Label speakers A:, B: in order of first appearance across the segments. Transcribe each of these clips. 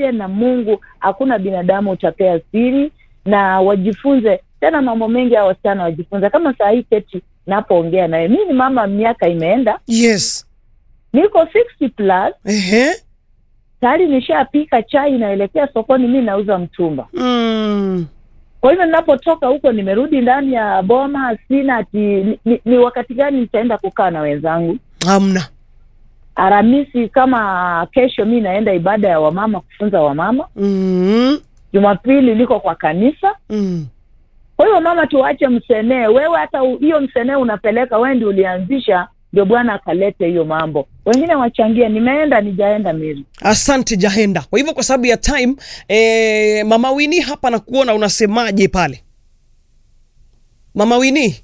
A: yeye na Mungu, hakuna binadamu utapea siri, na wajifunze tena mambo mengi. Hao wasichana wajifunze, kama saa hii keti napoongea naye, mi ni mama, miaka imeenda,
B: yes
A: niko 60 plus
B: ehe
A: tayari, nishapika chai, naelekea sokoni, mi nauza mtumba.
B: mm.
A: Kwa hivyo ninapotoka huko, nimerudi ndani ya boma, sina ati ni, ni, ni wakati gani nitaenda kukaa na wenzangu.
B: hamna
A: Aramisi kama kesho, mi naenda ibada ya wamama, kufunza wamama.
B: mm.
A: Jumapili liko kwa kanisa.
B: Mm.
A: Kwa hiyo mama, tuache msenee. Wewe hata u- hiyo msenee unapeleka, wewe ndio ulianzisha, ndio Bwana akalete hiyo mambo. Wengine wachangie, nimeenda nijaenda Miri.
B: asante jahenda kwa hivyo kwa sababu ya time eh, mama wini hapa nakuona unasemaje pale mama wini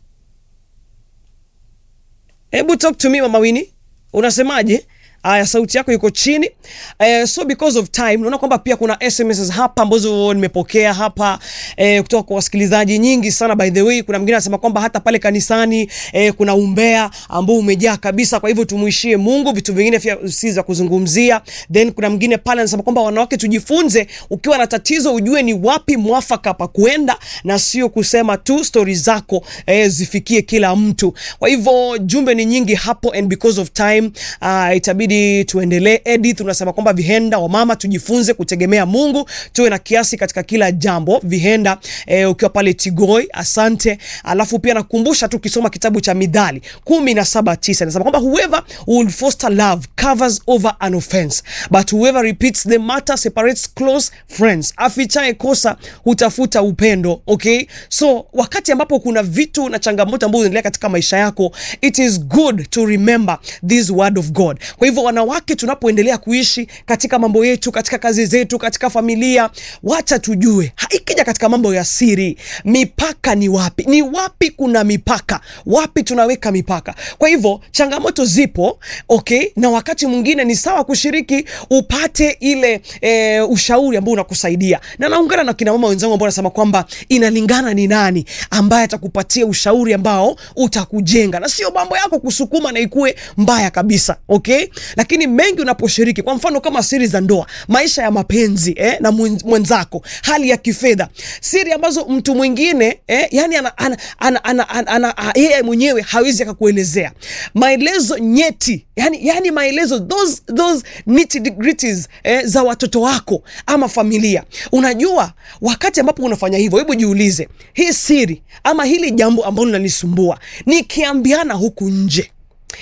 B: hebu talk to me mama wini unasemaje aya sauti yako iko chini eh, so because of time naona kwamba pia kuna sms hapa ambazo nimepokea hapa eh, kutoka kwa wasikilizaji nyingi sana by the way kuna mwingine anasema kwamba hata pale kanisani eh, kuna umbea ambao umejaa kabisa kwa hivyo tumuishie mungu vitu vingine pia si za kuzungumzia then kuna mwingine pale anasema kwamba wanawake tujifunze ukiwa na tatizo ujue ni wapi mwafaka pa kuenda na sio kusema tu stori zako eh, zifikie kila mtu kwa hivyo jumbe ni nyingi hapo and because of time uh, itabidi tuendelee edith unasema kwamba vihenda wamama tujifunze kutegemea mungu tuwe na kiasi katika kila jambo vihenda eh, ukiwa pale tigoi asante alafu pia nakumbusha tu ukisoma kitabu cha midhali kumi na saba tisa nasema kwamba whoever will foster love covers over an offense but whoever repeats the matter separates close friends afichae kosa hutafuta upendo okay so wakati ambapo kuna vitu na changamoto ambazo zinaendelea katika maisha yako it is good to remember this word of god kwa hivyo wanawake tunapoendelea kuishi katika mambo yetu katika kazi zetu katika familia wacha tujue ha- ikija katika mambo ya siri mipaka ni wapi ni wapi kuna mipaka wapi tunaweka mipaka kwa hivyo changamoto zipo okay na wakati mwingine ni sawa kushiriki upate ile e, ushauri ambao unakusaidia na naungana na kina mama wenzangu ambao wanasema kwamba inalingana ni nani ambaye atakupatia ushauri ambao utakujenga na sio mambo yako kusukuma na ikuwe mbaya kabisa okay lakini mengi unaposhiriki kwa mfano kama siri za ndoa maisha ya mapenzi eh, na mwen- mwenzako hali ya kifedha siri ambazo mtu mwingine eh, yani ana, ana, ana, ana, ana, ana, a- yeye mwenyewe hawezi akakuelezea maelezo nyeti yani, yani maelezo those, those nitty-gritties, eh, za watoto wako ama familia unajua wakati ambapo unafanya hivyo hebu jiulize hii siri ama hili jambo ambalo linanisumbua nikiambiana huku nje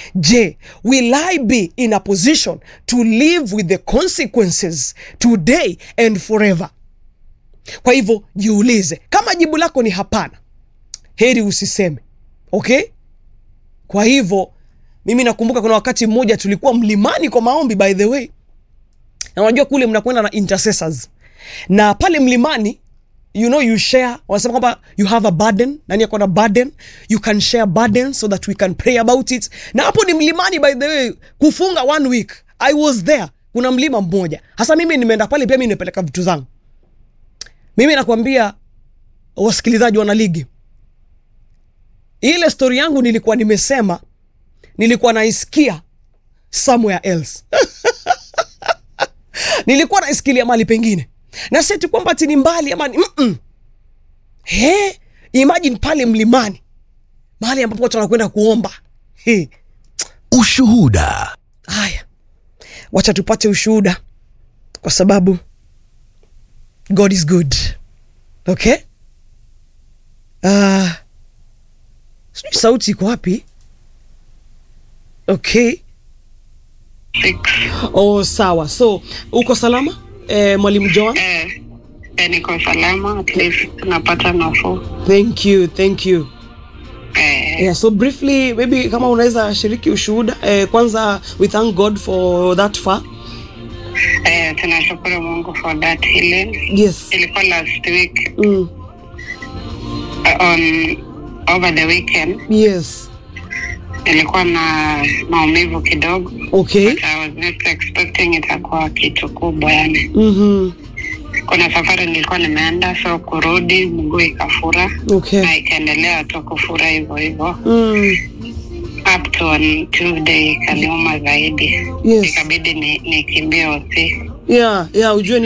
B: je will i be in a position to live with the consequences today and forever kwa hivyo jiulize kama jibu lako ni hapana heri usiseme okay kwa hivyo mimi nakumbuka kuna wakati mmoja tulikuwa mlimani kwa maombi by the way na unajua kule mnakwenda na intercessors na pale mlimani you know you share wanasema kwamba you have a burden nani ako na burden you can share burden so that we can pray about it na hapo ni mlimani by the way kufunga one week i was there kuna mlima mmoja hasa mimi nimeenda pale pia mi nimepeleka vitu zangu mimi nakwambia wasikilizaji wana ligi ile stori yangu nilikuwa nimesema nilikuwa naisikia somewhere else nilikuwa naisikilia mali pengine na seti kwamba ti ni mbali ama ni mm-mm. He, imagine pale mlimani mahali ambapo watu wanakwenda kuomba He,
C: Ushuhuda.
B: haya wacha tupate ushuhuda kwa sababu god is good okay uh, sijui sauti iko wapi okay
D: six.
B: oh sawa so uko salama eh, mwalimu joan
D: Eh, eh, niko salama at least napata nafuu
B: thank you thank you
D: eh,
B: yeah, so briefly maybe kama unaweza shiriki ushuhuda eh, kwanza we thank god for that far
D: eh, tunashukuru mungu for that healing
B: yes
D: ilikuwa last week
B: mm,
D: uh, on over the weekend
B: yes
D: nilikuwa na maumivu kidogo
B: okay
D: but I was not expecting itakuwa kitu kubwa yani
B: mm-hmm.
D: kuna safari nilikuwa nimeenda so kurudi mguu ikafura
B: okay
D: na ikaendelea tu kufura hivyo hivyo
B: mm,
D: up to on Tuesday ikaniuma zaidi
B: Yes.
D: ikabidi ni- nikimbie hosi
B: yeah yeah ujue